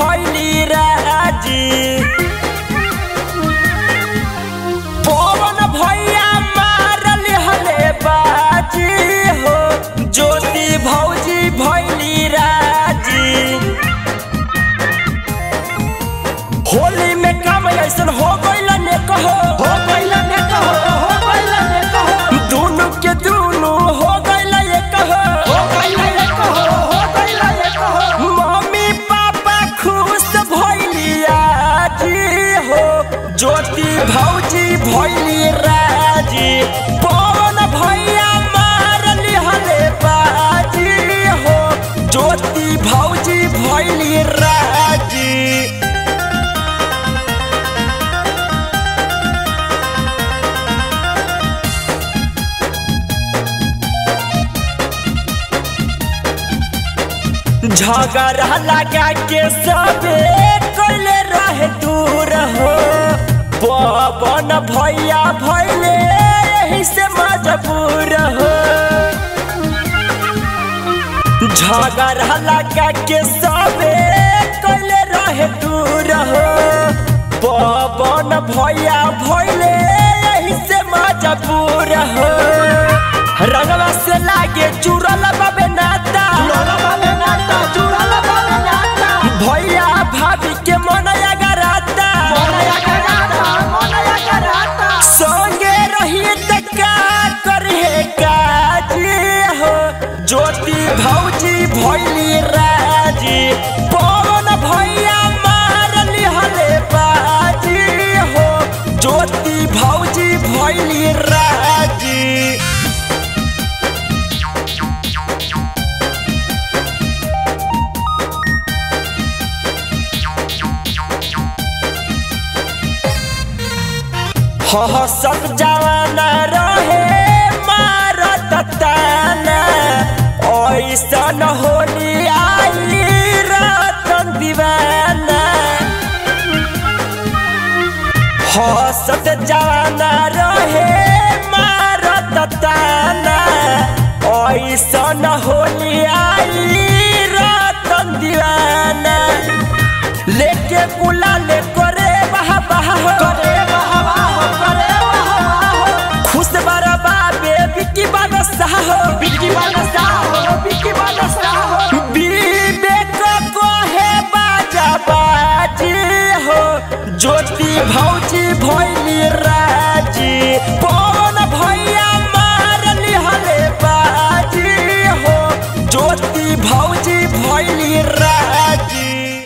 भैली राजी पवन भैया मारल हले बाजी हो ज्योति भौजी भैली राजी होली में काम ऐसन हो गइल ने कहो हो गइल ने कहो हो गइल ने कहो दोनों के दोनों हो गइल ये कहो हो गइल ये कहो हो गइल ये कहो मम्मी पापा खुश भइली आजी हो ज्योति भौजी भइली राजी पवन भैया मारली हले बाजी हो ज्योति भौजी भइली राजी झगड़ा लगा के सबे कइले रहे दूर हो पवन भैया भैले यही से मजबूर हो झगड़ा लगा के सबे कइले रहे दूर हो पवन भैया भैले यही से मजबूर हो रंगवा से लागे चुरल बाबे नाता भैया भाभी के मन अगराता संगे रहिए त का करे काजी हो ज्योति भौजी भैली राजी पवन भैया मारली हले बाजी हो ज्योति भौजी भैली राजी हसक जवाना रहे मारत ताना ऐसन होली आई रतन दीवाना हसत जवाना रहे मारत ताना ऐसन होली आई रतन दीवाना लेके गुलाल करे बहा बहा करे बहा बहा करे बहा खुश बरबा बेबी की बनसा हो बिकी बनसा हो बिकी बनसा हो विवेक को है बाजा बाजी हो ज्योति भौजी भैली रा